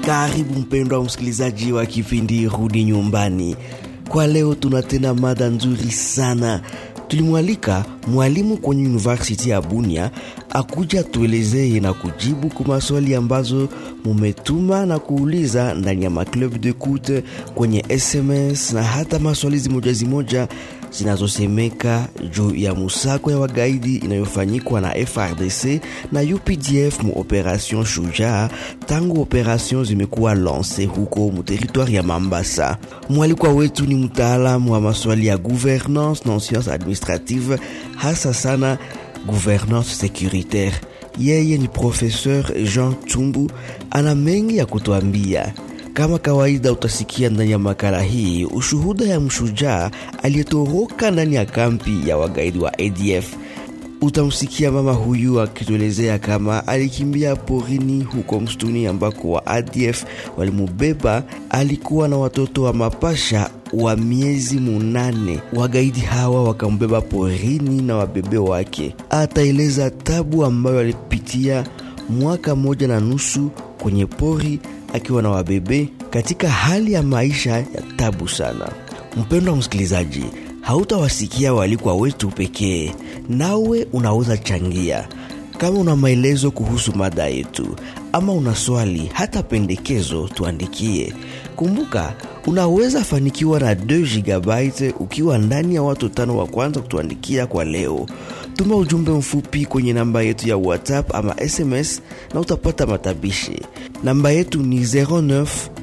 Karibu mpendwa msikilizaji wa kipindi Rudi Nyumbani. Kwa leo tuna tena mada nzuri sana. Tulimwalika mwalimu kwenye University ya Bunia akuja tuelezee na kujibu kwa maswali ambazo mumetuma na kuuliza ndani ya maclub de coute kwenye SMS na hata maswali zimoja zimoja zinazosemeka juu ya musako ya wagaidi inayofanyikwa na FRDC na UPDF mu operation Shujaa tangu operation zimekuwa lance huko mu territoire ya Mambasa. Mwalikwa wetu ni mtaalamu wa maswali ya gouvernance na science administrative, hasa sana gouvernance securitaire. Yeye ni professeur Jean Tumbu, ana mengi ya kutuambia. Kama kawaida, utasikia ndani ya makala hii ushuhuda ya mshujaa aliyetoroka ndani ya kampi ya wagaidi wa ADF. Utamsikia mama huyu akituelezea kama alikimbia porini huko msituni ambako wa ADF walimubeba. Alikuwa na watoto wa mapasha wa miezi munane. Wagaidi hawa wakambeba porini na wabebe wake. Ataeleza tabu ambayo alipitia mwaka moja na nusu kwenye pori akiwa na wabebe katika hali ya maisha ya tabu sana. Mpendwa msikilizaji, hautawasikia walikuwa wetu pekee, nawe unaweza changia. Kama una maelezo kuhusu mada yetu ama una swali hata pendekezo, tuandikie. Kumbuka, unaweza fanikiwa na 2 GB ukiwa ndani ya watu tano wa kwanza kutuandikia kwa leo. Tuma ujumbe mfupi kwenye namba yetu ya WhatsApp ama SMS na utapata matabishi. Namba yetu ni 09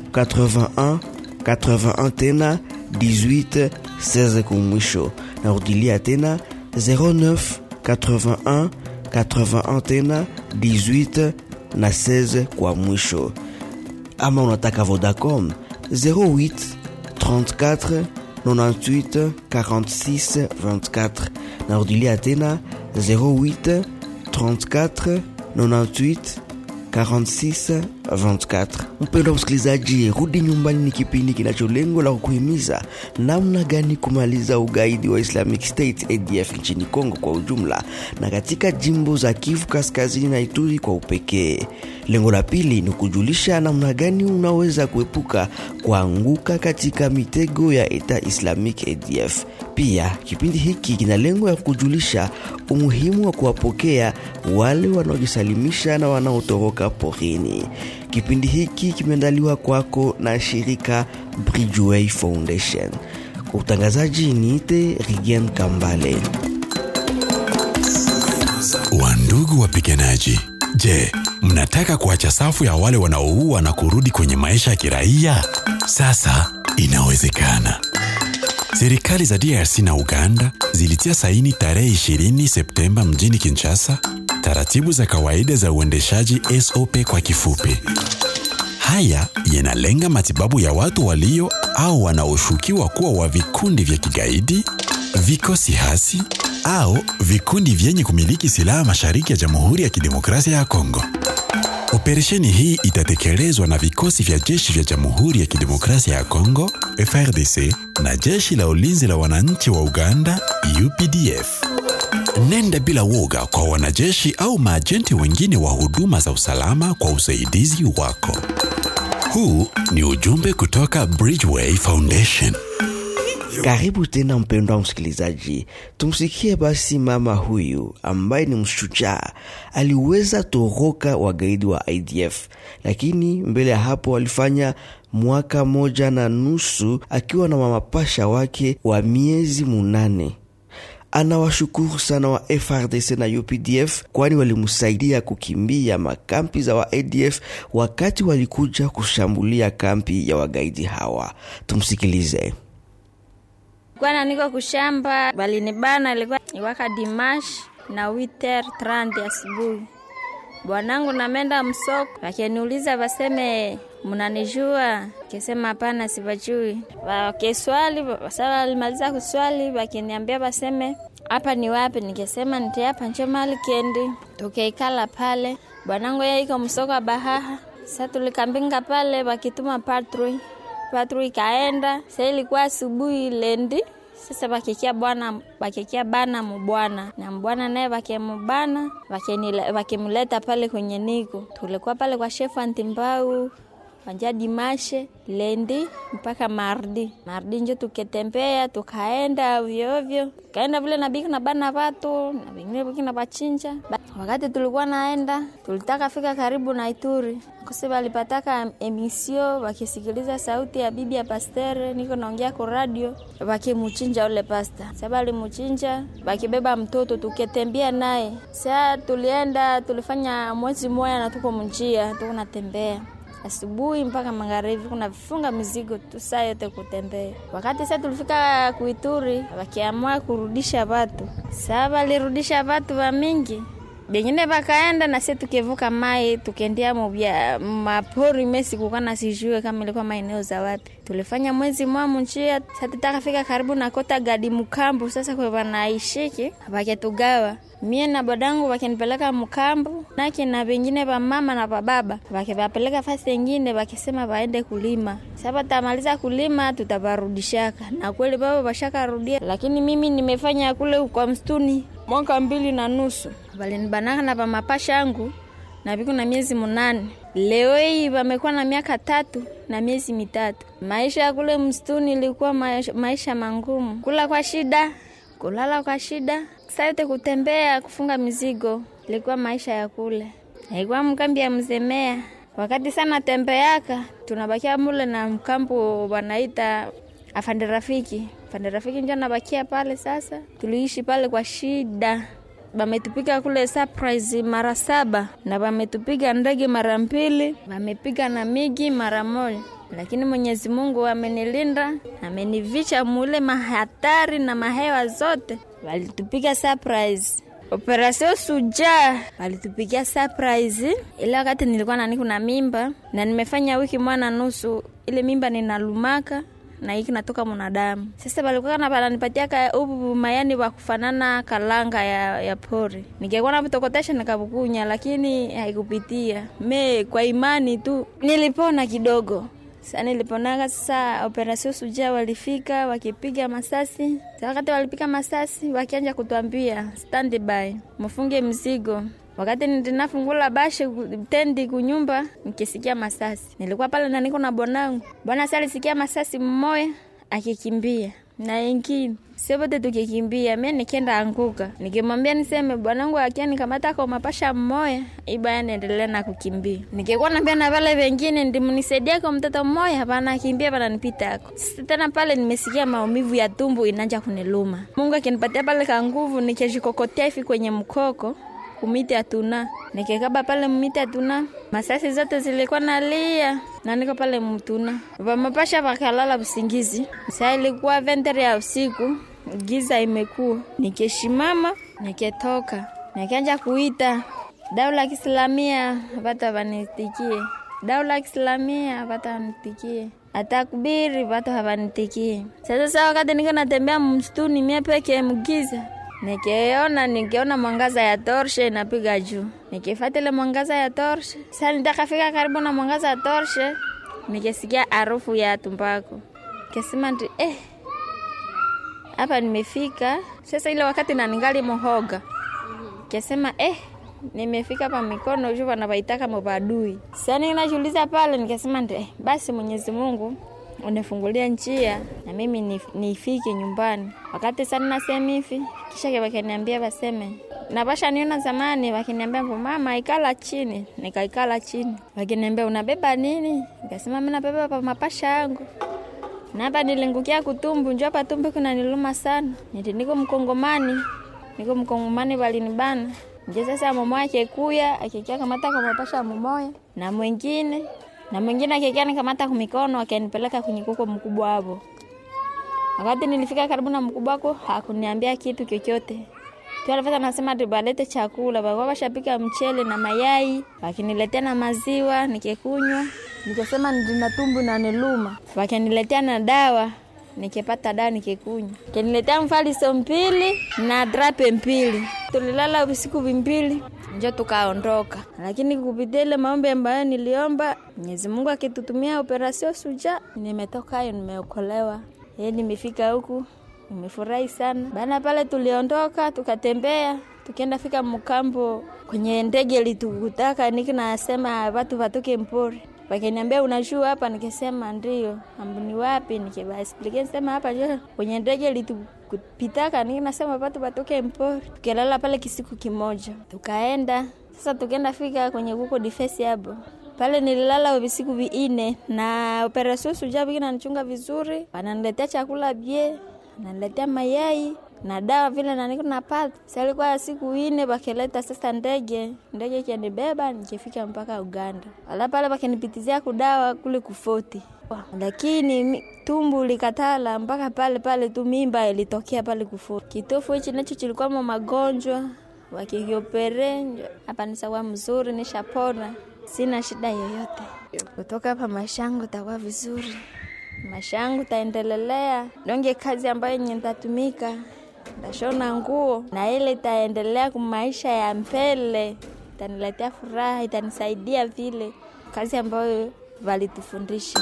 81 81 tena 18 16 kumwisho. Narudilia tena 09 81 81 tena 18 na 16 kwa mwisho. Ama unataka Vodacom 08 34 98 46 24. Narudilia tena 08 34 98 46 24. Mpendwa msikilizaji, rudi nyumbani ni kipindi kinacho lengo la kukuhimiza namna gani kumaliza ugaidi wa Islamic State ADF nchini Kongo kwa ujumla na katika jimbo za Kivu Kaskazini na Ituri kwa upekee. Lengo la pili ni kujulisha namna gani unaweza kuepuka kuanguka katika mitego ya Eta Islamic ADF. Pia kipindi hiki kina lengo ya kujulisha umuhimu wa kuwapokea wale wanaojisalimisha na wanaotoroka porini. Kipindi hiki kimeandaliwa kwako na shirika Bridgeway Foundation. Kwa utangazaji niite Rigen Kambale. Wandugu wapiganaji, je, mnataka kuacha safu ya wale wanaoua na kurudi kwenye maisha ya kiraia? Sasa inawezekana. Serikali za DRC na Uganda zilitia saini tarehe 20 Septemba mjini Kinshasa taratibu za kawaida za uendeshaji SOP kwa kifupi. Haya yanalenga matibabu ya watu walio au wanaoshukiwa kuwa wa vikundi vya kigaidi, vikosi hasi au vikundi vyenye kumiliki silaha mashariki ya Jamhuri ya Kidemokrasia ya Kongo. Operesheni hii itatekelezwa na vikosi vya jeshi vya Jamhuri ya Kidemokrasia ya Kongo FRDC na jeshi la ulinzi la wananchi wa Uganda UPDF. Nenda bila woga kwa wanajeshi au maajenti wengine wa huduma za usalama kwa usaidizi wako. Huu ni ujumbe kutoka Bridgeway Foundation. Karibu tena mpendwa msikilizaji, tumsikie basi mama huyu ambaye ni mshujaa. Aliweza toroka wagaidi wa IDF, lakini mbele ya hapo alifanya mwaka moja na nusu akiwa na mamapasha wake wa miezi munane. Anawashukuru sana wa FRDC na UPDF kwani walimsaidia kukimbia makampi za wa ADF wakati walikuja kushambulia kampi ya wagaidi hawa. Tumsikilize. Kwana niko kushamba, balinibana ilikuwa iwaka dimash na witer 30 asubuhi. Bwanangu namenda msoko, wakiniuliza waseme mnanijua, kesema hapana, sibajui. Wakiswali wasa walimaliza kuswali, wakiniambia waseme hapa ni wapi, nikesema niti hapa njo mali kendi. Tukeikala pale, bwanangu yeye iko msoko Bahaha. Sasa tulikambinga pale, wakituma patrui patru ikaenda. Sasa ilikuwa asubuhi lendi sasa bakikia bwana bakikia bana mubwana na mbwana naye bakemubana bakimleta pale kwenye niko tulikuwa pale kwa shefu antimbau kwanja dimashe lendi mpaka mardi mardi njo tuketembea tukaenda ovyoovyo tukaenda vile nabiki na bana vatu na vingine viki na vachinja Ba- wakati tulikuwa naenda tulitaka fika karibu na ituri kose walipataka emisio wakisikiliza sauti ya bibi ya pastere niko naongea ku radio wakimuchinja ule pasta sa walimuchinja wakibeba mtoto tuketembea naye sa tulienda tulifanya mwezi moya na tuko mnjia tuko natembea asubuhi mpaka magharibi kuna vifunga mizigo tu saa yote kutembea. Wakati sasa tulifika Kuituri, wakiamua kurudisha watu, saa walirudisha watu wa mingi bengine bakaenda na sie tukivuka mai tukiendea mubya mapori mesi kukana sijue kama ilikuwa maeneo za wapi. Tulifanya mwezi mwa munjia sasa tutakafika karibu na kota gadi mkambu sasa kwa wanaishiki waketugawa mie na badangu wakinipeleka mkambu nake na vengine va mama na vababa wakivapeleka fasi engine wakisema waende kulima sasa tamaliza kulima tutavarudishaka na kweli baba washakarudia lakini mimi nimefanya kule kwa mstuni mwaka mbili na nusu valinibanaka na vamapasha yangu na viko na miezi munane leo hii vamekuwa na miaka tatu na miezi mitatu maisha ya kule mstuni ilikuwa maisha, maisha mangumu kula kwa shida kulala kwa shida saa yote kutembea kufunga mizigo ilikuwa maisha ya kule ilikuwa mkambi ya mzemea wakati sana tembeaka tunabakia mule na mkambo wanaita afande rafiki afande rafiki njo nabakia pale sasa tuliishi pale kwa shida bametupiga kule surprise mara saba na bametupiga ndege mara mbili bamepiga na migi mara moja lakini Mwenyezi Mungu amenilinda, amenivicha mule mahatari na mahewa zote. Walitupiga surprise Operasio Suja walitupigia surprise, ile wakati nilikuwa nani kuna mimba na nimefanya wiki mwana nusu, ile mimba ninalumaka na hiki natoka mwanadamu. Sasa walikuwa na wananipatia ka ubu mayani wa kufanana kalanga ya, ya pori. Ningekuwa na vitokotesha nikabukunya, lakini haikupitia. Me kwa imani tu nilipona kidogo. Sasa niliponaga sasa operasio Suja walifika wakipiga masasi. Sasa wakati walipiga masasi wakianja kutuambia standby, mfunge mzigo. Wakati ninafungula bashe tendi kunyumba nikisikia masasi. Nilikuwa pale na niko na bwanangu. Bwana sasa alisikia masasi mmoja akikimbia na ingine sote tukikimbia, mimi nikienda anguka, nikimwambia niseme bwanangu akia nikamata kwa mapasha mmoja, ibaya naendelea na kukimbia. Nikikuwa naambia na wale wengine ndimnisaidia kwa mtoto mmoja, hapana akimbia bana nipita hako. Sasa tena pale nimesikia maumivu ya tumbo inaanza kuniluma. Mungu akinipatia pale ka nguvu, nikijikokotea hivi kwenye mkoko kumiti atuna nikikaba pale miti atuna masasi zote zilikuwa nalia na niko pale mtuna vamapasha vakalala usingizi saa ilikuwa ventere ya usiku giza imekuwa nikishimama niketoka nikianja kuita daula ya Kiislamia vata vanitikie daula ya Kiislamia vata vanitikie atakubiri vatu havanitikie sasa saa wakati niko natembea msituni mie peke mgiza nikiona nikiona mwangaza ya torshe inapiga juu, nikifuata mwangaza ya torshe. Sasa nitakafika karibu na mwangaza ya torshe, nikisikia harufu ya tumbako, kisema ndi eh, hapa nimefika sasa. Ile wakati na ningali muhoga, kisema eh, nimefika pa mikono juu wanapaitaka mubadui. Sasa ninajiuliza pale, nikasema ndi eh, basi Mwenyezi Mungu unifungulia njia na mimi nifike nyumbani. Wakati sana nasema hivi, kisha wakaniambia waseme na basha niona zamani, wakiniambia mama ikala chini, nikaikala chini. Wakiniambia unabeba nini? Nikasema mimi nabeba pa mapasha yangu. Na hapa nilingukia kutumbu, njoo hapa tumbu kuna niluma sana. Niti niko mkongomani, niko mkongomani walinibana. Nje sasa mama yake kuya akikia kamata kwa mapasha mumoya na mwingine na mwingine akikia nikamata kumikono akanipeleka kwenye kuko mkubwa hapo. Wakati nilifika karibu na mkubwa wako hakuniambia kitu chochote. Tu alifanya nasema tubalete chakula, baba washapika mchele na mayai, wakiniletea na maziwa nikikunywa. Nikasema nina tumbu na niluma. Wakiniletea na dawa, nikipata dawa nikikunywa. Kaniletea mfaliso mbili na drape mbili. Tulilala usiku mbili njo tukaondoka, lakini kupitia ile maombi ambayo niliomba, Mwenyezi Mungu akitutumia operasio Suja, nimetoka hayo, nimeokolewa. Yeye nimefika huku, nimefurahi sana. Baada pale tuliondoka tukatembea, tukienda fika mkambo kwenye ndege litukutaka niki nasema watu watoke mpori wakiniambia unajua hapa, nikisema ndio. Ambuni wapi? Nikibaexplike nisema hapa njo kwenye ndege litupitaka, ninasema watu watoke mpori. Tukalala pale kisiku kimoja, tukaenda sasa, tukaenda fika kwenye kuko difesi hapo pale nililala visiku viine na operasio suja viki nanichunga vizuri, wananiletea chakula bie, wananiletea mayai na dawa vile naniko napata. Salikuwa siku ine bakileta sasa ndege, ndege ikanibeba nikifika mpaka Uganda. Wala pale bakinipitizia kudawa kule kufoti, lakini tumbu likatala mpaka pale pale tu, mimba ilitokea pale kufoti. Kitofu hichi nacho chilikuwa magonjwa, wakikiopere hapa nisawa mzuri, nishapona sina shida yoyote. Kutoka hapa maisha yangu takuwa vizuri, maisha yangu taendelelea donge kazi ambayo yenye ntatumika, ntashona nguo na ile itaendelea kumaisha ya mbele, itaniletea furaha, itanisaidia vile kazi ambayo valitufundisha.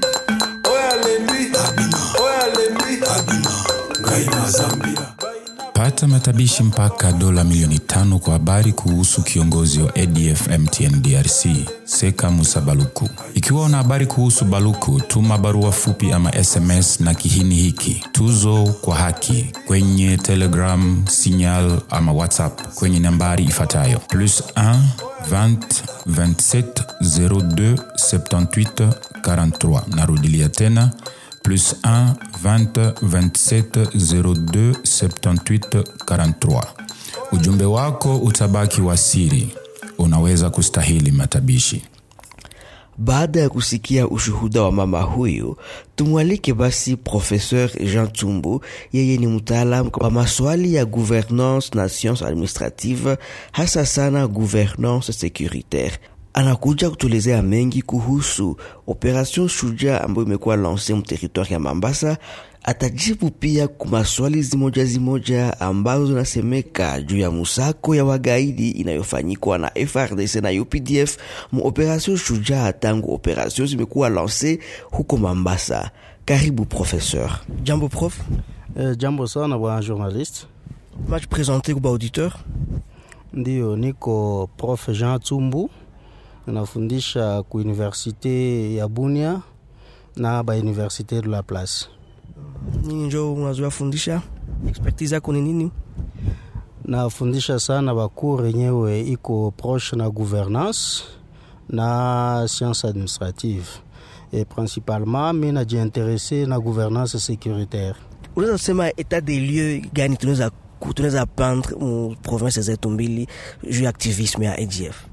Pata matabishi mpaka dola milioni tano kwa habari kuhusu kiongozi wa ADF MTN DRC Seka Musa Baluku. Ikiwa una habari kuhusu Baluku, tuma barua fupi ama SMS na kihini hiki tuzo kwa haki kwenye Telegram, Signal ama WhatsApp kwenye nambari ifuatayo plus 1 20 27 02 78 43. Narudilia tena plus 1 20 27 02 78 43. Ujumbe wako utabaki wa siri, unaweza kustahili matabishi. Baada ya kusikia ushuhuda wa mama huyu, tumwalike basi Professeur Jean Tumbu. Yeye ni mtaalam wa maswali ya gouvernance na science administrative, hasa sana gouvernance securitaire. Anakuja kutuelezea mengi kuhusu operation Shujaa ambayo imekuwa lanse mteritori ya Mambasa. Atajibu pia kwa maswali zimoja zimoja ambazo zinasemeka juu ya musako ya wagaidi inayofanyikwa na FRDC na UPDF mu operation Shujaa tangu operation zimekuwa lanse huko Mambasa. Karibu professeur. Jambo prof. Eh, jambo sana bwana journaliste. Match présenté kwa auditeur. Ndio, niko prof Jean Tumbu, nafundisha ku universite ya Bunia na ba universite de la place. Nini njo unazoea fundisha? Expertise yako ni nini? Nafundisha sana bakuru yenyewe iko proche na gouvernance na science administrative et principalement mi najiinterese na gouvernance sécuritaire. Unaweza sema etat des lieux gani tunaweza tunaweza pendre mu province zetu mbili juu ya activisme ya ADF?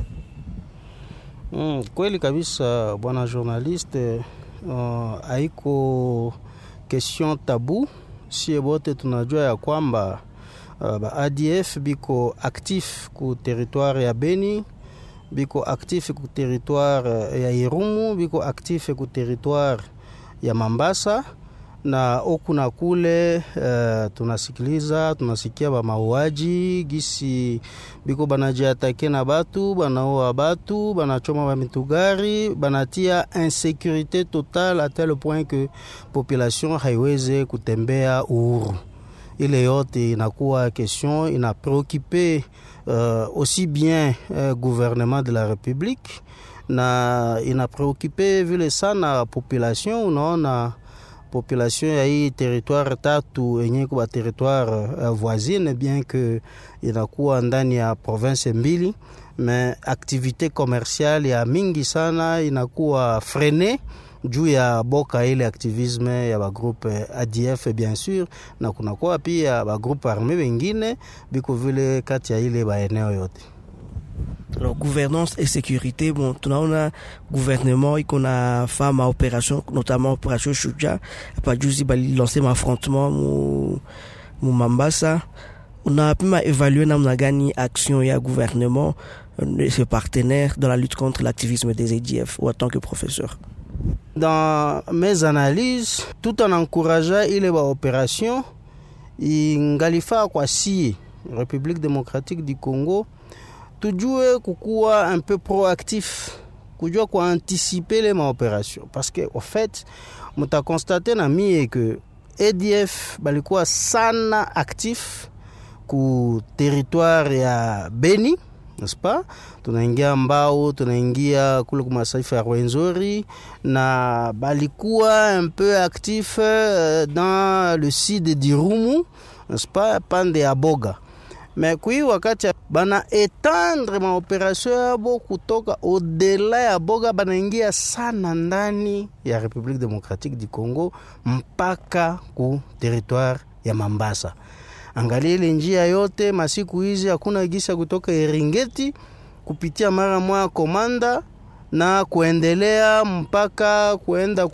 Mm, kweli kabisa bwana journaliste, uh, haiko question tabu. Sie bote tunajua ya kwamba uh, ba ADF biko actif ku territoire ya Beni, biko actif ku territoire ya Irumu, biko actif ku territoire ya Mambasa na oku na kule uh, tunasikiliza tunasikia ba mauaji gisi biko banajiatake na batu banaoa batu banachoma ba mitugari banatia insécurité totale à tel point que population haiweze kutembea uhuru. Ile yote inakuwa question ina préoccupé uh, aussi bien uh, gouvernement de la République na ina préoccupé vile sana population. Unaona population ya hii territoire tatu yenye kuba territoire uh, voisine bien que inakuwa ndani ya province mbili, mais activité commerciale ya mingi sana inakuwa frene juu ya boka ile activisme ya bagroupe ADF bien sûr, na kunakuwa pia bagroupe arme wengine biko vile kati ya ile baeneo yote. Alors, gouvernance et sécurité, bon, tunaona gouvernement iko na fama opération notamment opération Shuja hapa juzi bali lancer affrontement mu, mu Mambasa. Unapima évaluer namna gani action ya gouvernement de ses partenaires dans la lutte contre l'activisme des ADF ou en tant que professeur? Dans mes analyses, tout en encourageant ile ba opération ingalifaa kwa si République démocratique du Congo tujue kukuwa un peu proactif kujua kuanticiper les maopération parce que au fait mutakonstate na mie que ADF balikuwa sana actif ku territoire ya Beni nespa tunaingia mbao tunaingia kule kumasaifa ya rwenzori na balikuwa un peu actif euh, dans le sud dirumu nespa pande ya boga me kui wakati bana etendre maoperation yabo kutoka odela ya boga banaingia sana ndani ya republique démocratique du congo mpaka ku territoire ya mambasa angalia ile njia yote masiku hizi hakuna gisa kutoka eringeti kupitia mara moya komanda na kuendelea mpaka kuenda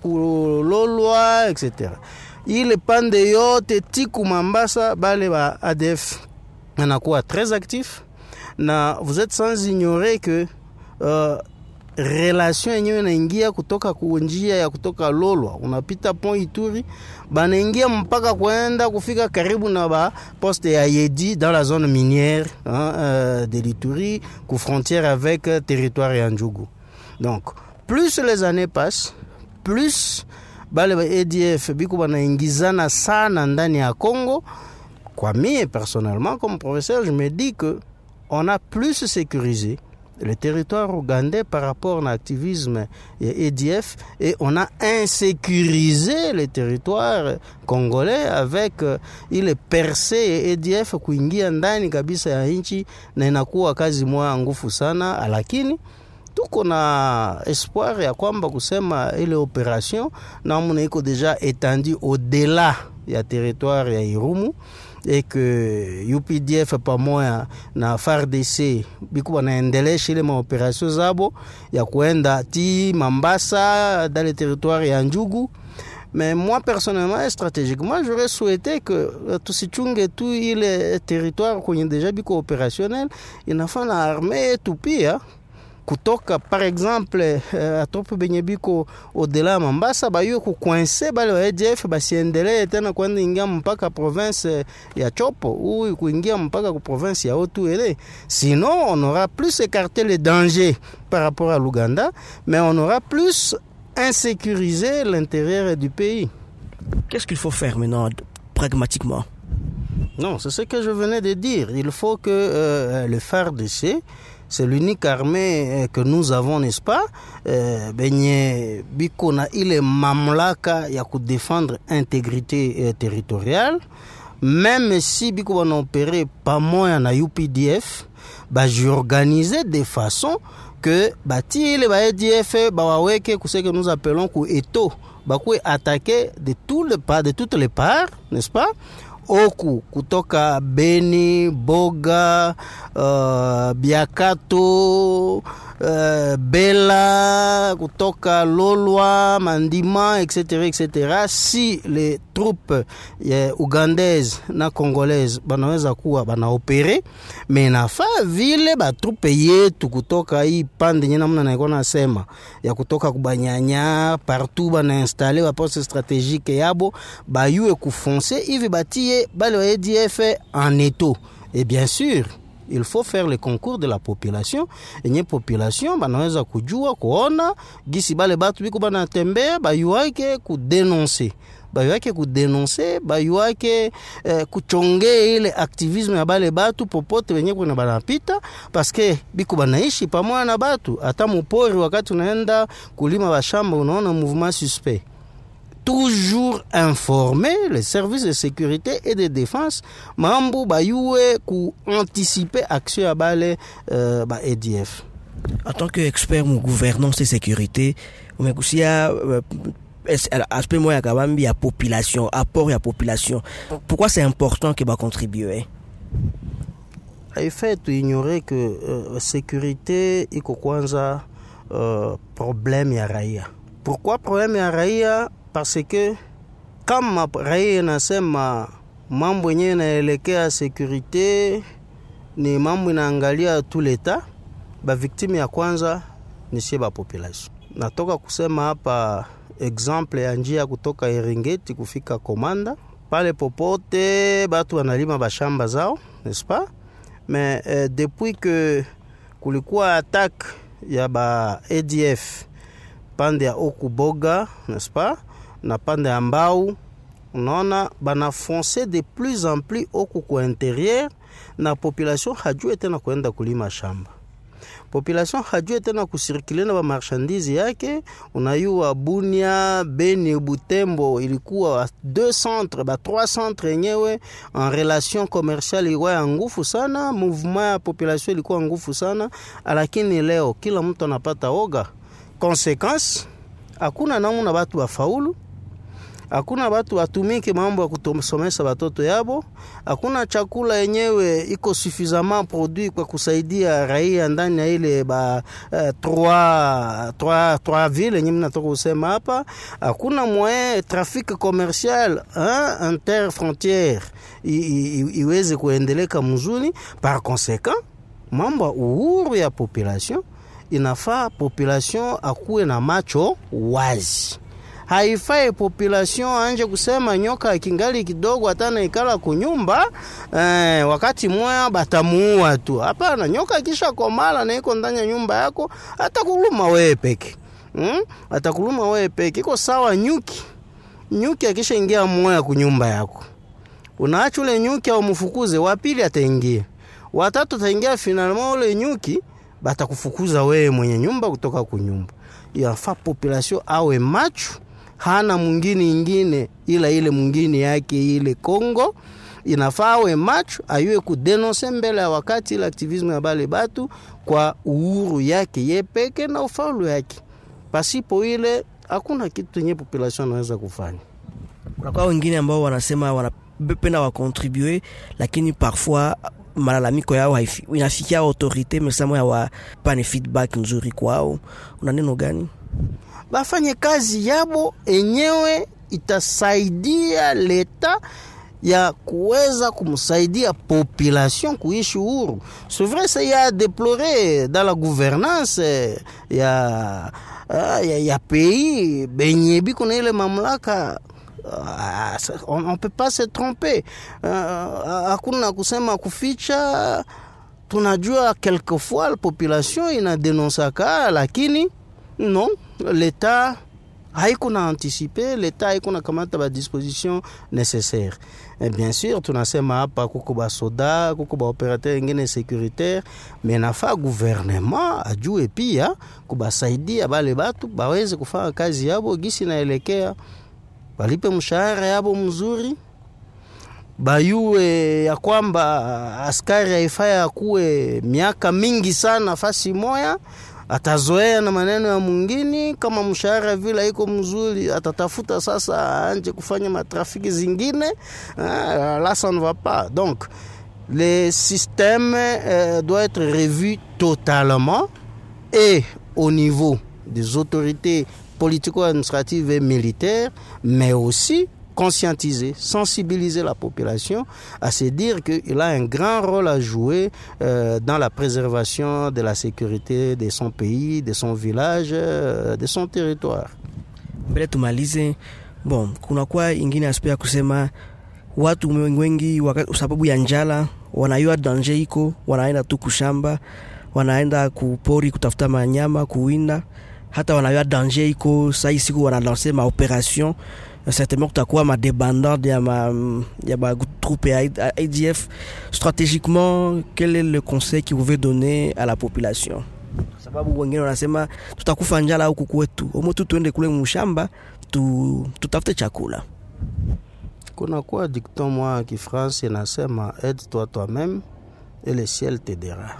kulolwa etc ile pande yote tiku mambasa bale ba adf anakuwa très actif na vous êtes sans ignorer que uh, relation yenyewe inaingia kutoka kunjia ya kutoka Lolwa, unapita pont Ituri, banaingia mpaka kwenda kufika karibu na ba poste ya Yedi dans la zone minière hein, euh, de l'Ituri ku frontière avec euh, territoire ya Njugu. Donc plus les années passent, plus bale ba ADF biko banaingizana sana ndani ya Congo. Kwa mie personnellement comme professeur, je me dis que on a plus sécurisé le territoire ougandais par rapport à l'activisme EDF et on a insécurisé le territoire congolais avec uh, ile perse ya EDF kuingia ndani kabisa ya nchi na inakuwa kazi moya ngufu sana, lakini tuko na espoir ya kwamba kusema ile operation namna iko deja étendue au-delà ya territoire ya Irumu et que UPDF pamoja na FARDC biko banaendelesha ile maoperation zabo ya kuenda ti Mambasa dans le territoire ya Njugu mais moi personnellement et stratégiquement j'aurais souhaité que tusichunge tu ile territoire kwenye deja biko opérationnel inafaa na armée yetu pia kutoka par exemple uh, atopo benye biko odela ya Mambasa bayue kukwinse bale wa ADF basiendelee tena kwenda ingia mpaka province ya Chopo ou kuingia mpaka ku province ya Otuele. Sinon on aura plus écarté les dangers par rapport à l'Ouganda, mais on aura plus insécurisé l'intérieur du pays. Qu'est-ce qu'il faut faire maintenant pragmatiquement Non, c'est ce que je venais de dire. Il faut que euh, le FARDC c'est l'unique armée que nous avons n'est-ce pas euh, benye biko na ile mamlaka ya kudefendre intégrité euh, territoriale même si biko banaopere pamoya na UPDF bajiorganize de façon que bati ile ba ADF bawaweke kuseke nous appelons ku eto bakwe attaquer de tous les parts de toutes les parts n'est-ce pas oku kutoka Beni, Boga, uh, Biakato, uh, Bela, kutoka Lolwa, Mandima, etc., etc. Si les troupes eh, ugandaises na congolaises banaweza kuwa banaopere, me nafaa vile batrupe yetu kutoka hii pande nye namna naikuwa nasema ya kutoka kubanyanya partout banainstale baposte stratégique yabo bayue kufonce hivi batie bale wa ADF en étau et bien sûr il faut faire le concours de la population enye population banaweza kujua kuona gisi bale batu biko banatembea bayuake kudenonse bayuake kudenonse bayuake eh, kuchonge ile aktivisme ya bale batu popote wenye kuna banapita paske biko banaishi pamoja na batu hata mupori wakati unaenda kulima bashamba unaona mouvement suspect toujours informer les services de sécurité et de défense mambo bayue ku anticiper action ya bale uh, ba ADF en tant qu'expert mu gouvernance et sécurité umegusia uh, aspect moya ya kabambi ya population apport ya population pourquoi c'est important que bacontribue haifai tuignore que uh, sécurité iko kwanza uh, problème ya raia pourquoi problème ya raia parce que kama raia inasema mambo yenyewe inaelekea sekurite ni mambo inaangalia tu leta, baviktime ya kwanza ni sie bapopulation. Natoka kusema hapa exemple ya njia kutoka Eringeti kufika Komanda, pale popote batu wanalima bashamba zao n'est-ce pas mais eh, depuis que kulikuwa attaque ya ba ADF pande ya Okuboga n'est-ce pas na pande ya Mbau, unaona banafonce de plus en plus oku ku intérieur na population hajue tena kuenda kulima shamba population hajue tena kusirikile na bamarchandise yake. Unayua Bunia, Beni, Butembo ilikuwa deux centres ba trois centres yenyewe en relation commerciale ilikuwa ya ngufu sana, mouvement ya population ilikuwa ngufu sana, lakini leo kila mtu anapata oga. Consequence, hakuna namna batu bafaulu hakuna batu batumike mambo ya kusomesha batoto yabo, hakuna chakula yenyewe iko suffisamment produit kwa kusaidia raia ndani ya ile ba uh, trois, trois, trois ville yenye mnatoka kusema hapa. Hakuna moyen trafic commercial hein, inter frontiere iweze kuendeleka mzuri. Par conséquent, mambo ya uhuru ya population inafaa population akuwe na macho wazi haifai population anje kusema nyoka kingali kidogo hatana ikala kunyumba eh, wakati moya batamuua tu. Hapana, nyoka kisha komala na iko ndani ya nyumba yako atakuluma wewe peke hmm? atakuluma wewe peke. Iko sawa nyuki, nyuki akisha ingia moya kunyumba yako unaacha ule nyuki au mfukuze, wa pili ataingia, watatu ataingia, finalement ule nyuki batakufukuza wewe mwenye nyumba kutoka kunyumba. Yafaa population awe macho hana mwingine ingine ila ile mwingine yake ile Kongo. Inafaa awe macho ayue kudenonse mbele ya wakati ile aktivisme ya bale batu kwa uhuru yake ye peke na ufaulu yake. Pasipo ile hakuna kitu yenye population anaweza kufanya. Kunakuwa wengine ambao wanasema wanapenda wakontribue, lakini parfois malalamiko yao inafikia autorite mesamo ya wapane feedback nzuri kwao. Una neno gani? bafanye kazi yabo enyewe itasaidia leta ya kuweza kumsaidia population kuishi huru. C'est vrai ça y a déploré dans la gouvernance ya, ya, ya pays benye biko na ile mamlaka on, on peut pas se tromper. Hakuna uh, kusema kuficha. Tunajua quelquefois la population inadenonsaka, lakini non leta haiko na anticipe, leta haiko na kamata ba disposition nécessaire. Et bien sûr tunasema hapa kuko ba soda, kuko ba operateur ingine securitaire, mais nafa gouvernement ajue pia kubasaidia bale batu baweze kufanya kazi yabo gisi naelekea, balipe mshahara yabo mzuri bayue ya kwamba askari haifai akuwe miaka mingi sana fasi moya atazoea na maneno ya mwingine. Kama mshahara vile iko mzuri, atatafuta sasa anje kufanya matrafiki zingine. Ah, là ça ne va pas. Donc le système euh, doit être revu totalement et au niveau des autorités politico-administratives et militaires, mais aussi conscientiser, sensibiliser la population à se dire qu'il a un grand rôle à jouer euh, dans la préservation de la sécurité de son pays, de son village, euh, de son territoire. Mbele tumalize, bon, kunakuwa ingine aspect ya kusema watu wengi sababu ya njala wanayua danger iko, wanaenda tu kushamba, wanaenda kupori kutafuta manyama, kuwinda, hata wanayua danger iko. Sai siku wanalanse maoperation certainement kutakuwa madébandade ya ma, ya ma troupe ya ADF. Stratégiquement, quel est le conseil que vous pouvez donner à la population? Sababu wengine wanasema tutakufa njala huku kwetu, omo tu tuende kule mshamba tu, tutafute chakula. Kuna kuwa dicton mwa ya Kifransi inasema aide toi toi-même et le ciel t'aidera.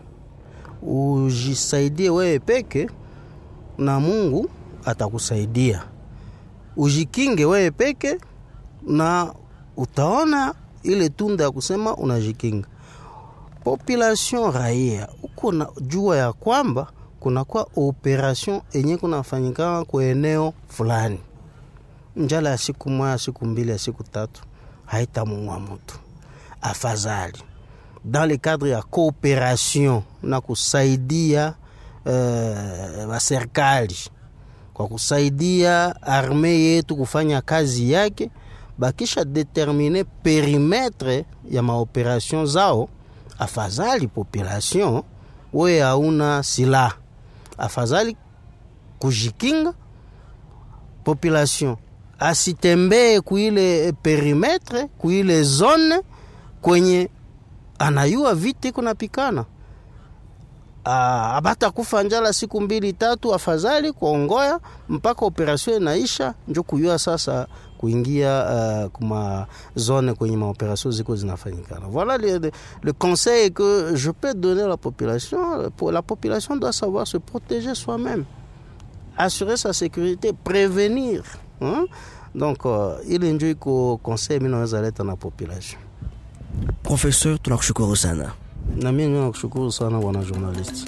Ujisaidie wewe peke na Mungu atakusaidia ujikinge wewe peke na utaona ile tunda ya kusema unajikinga. Population raia uko na jua ya kwamba kunakuwa operation enye kunafanyikana kwa eneo fulani, njala ya siku moja, siku mbili, ya siku tatu haitamuua mtu. Afadhali dans le cadre ya cooperation na kusaidia uh, waserikali kwa kusaidia arme yetu kufanya kazi yake, bakisha determine perimetre ya maoperation zao. Afadhali population we hauna silaha, afadhali kujikinga. Population asitembee kuile perimetre kuile zone kwenye anayua vita iko napikana Ah, abata kufa njala siku mbili tatu, afadhali kuongoya mpaka operation inaisha, njo kuyua sasa kuingia uh, kuma zone kwenye maoperation ziko zinafanyikana. Voilà le, le, le conseil que je peux donner à la population. Pour la population doit savoir se protéger soi-même, assurer sa sécurité, prévenir hein? Donc uh, ile njo iko conseil mimi naweza leta na population. Professeur, tunakushukuru sana. Na mimi nakushukuru sana bwana journalist.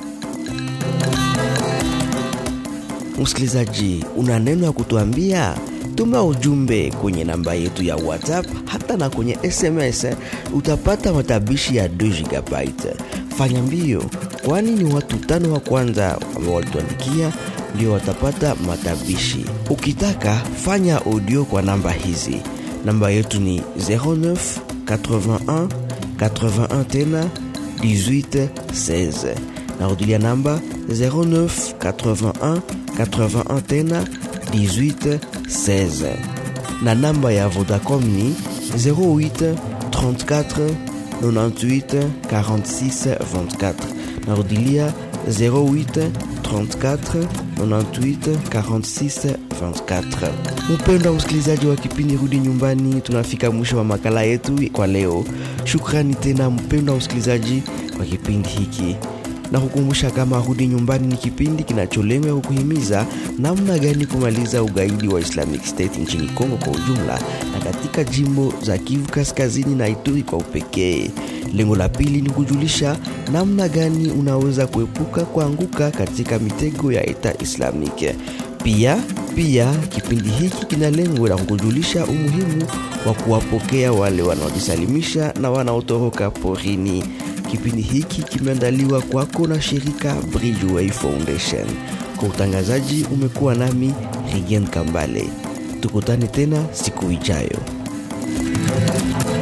Msikilizaji, una neno ya kutuambia? Tuma ujumbe kwenye namba yetu ya WhatsApp hata na kwenye SMS, utapata matabishi ya 2 GB. Fanya mbio, kwani ni watu tano wa kwanza ambao walituandikia ndio watapata matabishi. Ukitaka fanya audio kwa namba hizi. Namba yetu ni 09 81 81 tena 18 16. Narudilia namba 09 81 81 tena 18 16 na namba ya Vodacom ni 08 34 98 46 24. Narudilia 08 34 98 46 24. Mpendwa msikilizaji wa kipindi Rudi Nyumbani, tunafika mwisho wa makala yetu kwa leo. Shukrani tena mpendwa msikilizaji wa kipindi hiki na kukumbusha kama Rudi Nyumbani ni kipindi kinacholenga kukuhimiza namna gani kumaliza ugaidi wa Islamic State nchini Kongo kwa ujumla na katika jimbo za Kivu Kaskazini na Ituri kwa upekee. Lengo la pili ni kujulisha namna gani unaweza kuepuka kuanguka katika mitego ya Eta Islamic. Pia pia kipindi hiki kina lengo la kukujulisha umuhimu wa kuwapokea wale wanaojisalimisha na wanaotoroka porini. Kipindi hiki kimeandaliwa kwako na shirika Bridgeway Foundation. Kwa utangazaji umekuwa nami Rigen Kambale. Tukutane tena siku ijayo.